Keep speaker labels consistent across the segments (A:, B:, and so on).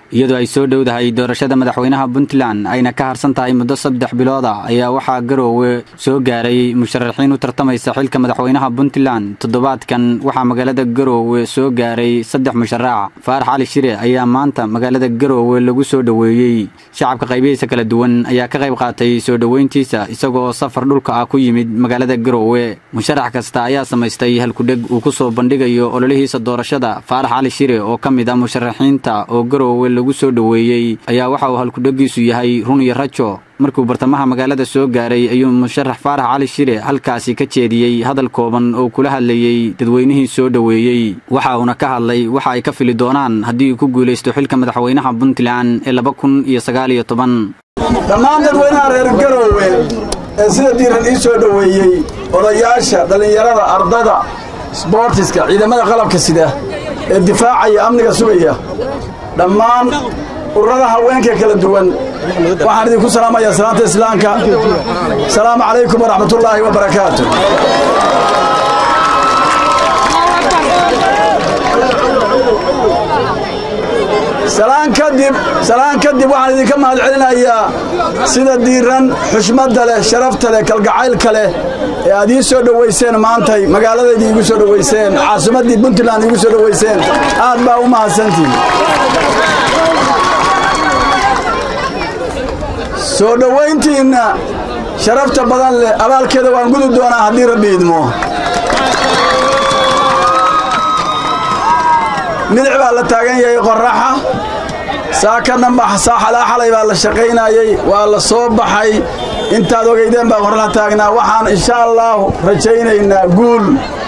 A: iyadoo ay soo dhowdahay doorashada madaxweynaha puntland ayna ka harsan tahay muddo saddex bilooda ayaa waxaa garoowe soo gaaray musharaxiin u tartamaysa xilka madaxweynaha puntland toddobaadkan waxaa magaalada garoowe soo gaaray saddex musharax faarax cali shire ayaa maanta magaalada garoowe lagu soo dhoweeyey shacabka qaybihiisa kala duwan ayaa ka qayb qaatay soo dhoweyntiisa isagoo safar dhulka ah ku yimid magaalada garoowe musharax kasta ayaa samaystay halkudheg uu ku soo bandhigayo ololihiisa doorashada faarax cali shire oo ka mid ah musharaxiinta oo garoowe lagu soo dhoweeyey ayaa waxa uu halkudhegiisu yahay run iyo rajo markuu bartamaha magaalada soo gaaray ayuu musharax faarax cali shire halkaasi ka jeediyey hadal kooban oo kula hadlayey dadweynihii soo dhoweeyey waxa uuna ka hadlay waxa ay ka fili doonaan haddii uu ku guulaysto xilka madaxweynaha puntland ee laba kun iyo sagaal iyo toban
B: dhammaan dadweynaha reer garoowe ee sida diiran ii soo dhoweeyey odayaasha dhallinyarada ardada sboortiska ciidamada qalabka sida ee difaacaya amniga sugaya dhammaan ururada haweenka kala duwan waxaan idinku salaamayaa salaanta islaamka asalaamu calaykum waraxmatullaahi wabarakaatu salaan kadib salaan kadib waxaan idinka mahad celinayaa sida diiran xushmadda leh sharafta leh kalgacaylka leh ee aad ii soo dhowayseen maantay magaaladaydii iigu soo dhowayseen caasimaddii puntland iigu soo dhowayseen aad baa u mahadsantihin soo dhowayntiinna sharafta badan leh abaalkeeda waan gudi doonaa haddii rabbi idmo milic baa la taagan yahay qorraxa saakana saaxalaa xalay baa la shaqaynayey waa la soo baxay intaad ogaydeen baa qorraxa taagnaa waxaan insha allaahu rajaynaynaa guul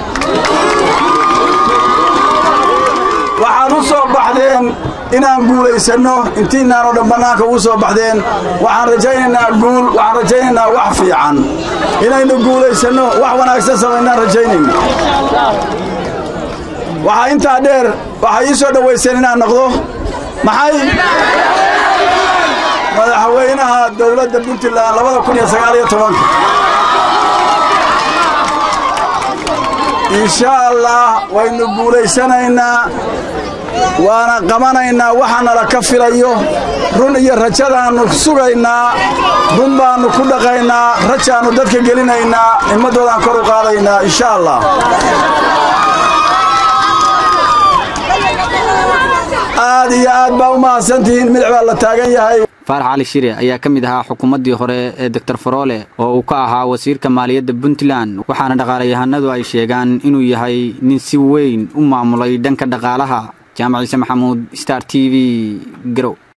B: waxaad u soo baxdeen inaan guulaysanno intiinaanoo dhan bannaanka ugu soo baxdeen waxaan rajaynaynaa guul waxaan rajaynaynaa wax fiican inaynu guulaysanno wax wanaagsan samaynaan rajaynayna waxaa intaa dheer waxay ii soo dhowayseen inaan noqdo maxay madaxweynaha dowladda puntland labada kun iyo sagaal iyo tobanka insha allah waynu guulaysanaynaa waana qabanaynaa waxa nala ka filayo run iyo rajadaannu sugaynaa run baannu ku dhaqaynaa rajaannu dadka gelinaynaa himmaddoodaan kor u qaadaynaa insha allah aad iyo aad baa u mahadsantihiin milic baa la taagan yahay
A: faarax cali shire ayaa ka mid ahaa xukuumaddii hore ee doctor faroole oo uu ka ahaa wasiirka maaliyadda puntland waxaana dhaqaalayahanadu ay sheegaan inuu yahay nin si weyn u maamulay dhanka dhaqaalaha jaamac ciise maxamuud star t v garow